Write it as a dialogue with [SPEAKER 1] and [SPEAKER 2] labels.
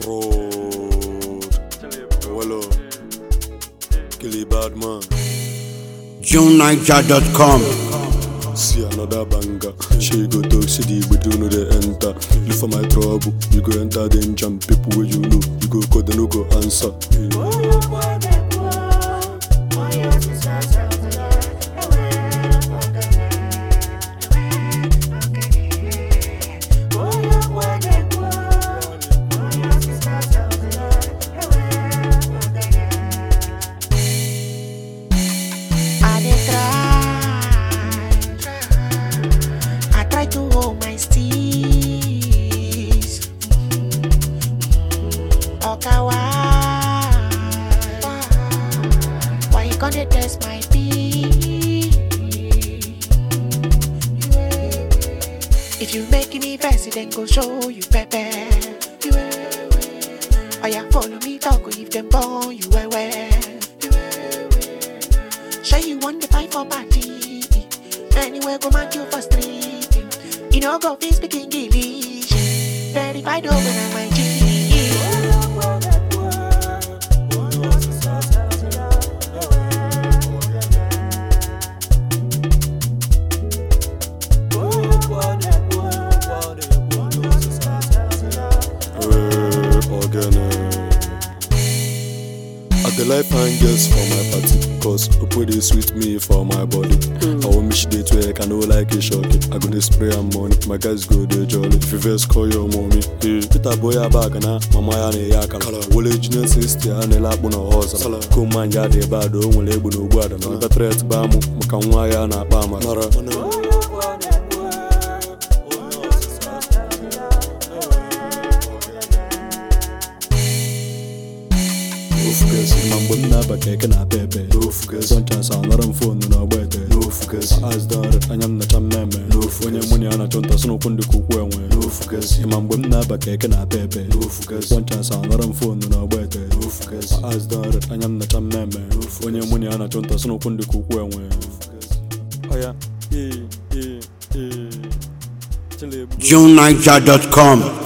[SPEAKER 1] Fraud. Well, Killy bad man.
[SPEAKER 2] JuneNiger.com.
[SPEAKER 1] See another banger. She go talk, see the but you know they enter. Look for my trouble, you go enter danger. People where you know, you go call, they no go answer.
[SPEAKER 3] I dey try, I try to hold my steez. Oka why, why you gonna test my beat? If you make me vex, then go show you pepper. Oh yeah, follow me, talk if them born you well well. Sure you want the fight for party Anywhere go man you for street You know go fit speak English Verified over on my G
[SPEAKER 1] Uh, again, uh. I dey like fine girls for my party, cause Opo dey sweet me for my body. I want me she dey twerk, I know like a shocky. I go dey spray am money, my guys go dey jolly. If you first call your mommy, hey. Peter boy ya bag na, mama ya na ya akala. Wole junior sister ya na akpụ na ọzọ. Koman ya dị bad, o nwere egbu na ogbu ada. Na ọbịa tret ba mụ, maka nwa ya na-akpa amara. ofugasị ma mgbe m na-aba keke na pepe sọnchas anọrọ m fonu n'ọgba ete azdọrị anya m nacha mmemme onye mụ na ya na-achọ nta sụnụkwụ ndị ka ukwu enwe ma mgbe m na-aba keke na pepe sọnchas anọrọ m fonu n'ọgba ete azdọrị anya m nacha mmemme onye mụ na ya na-achọ nta sụnụkwụ ndị ka ukwu enwe ọya ee ee ee Chile,
[SPEAKER 2] JuneNiger.com.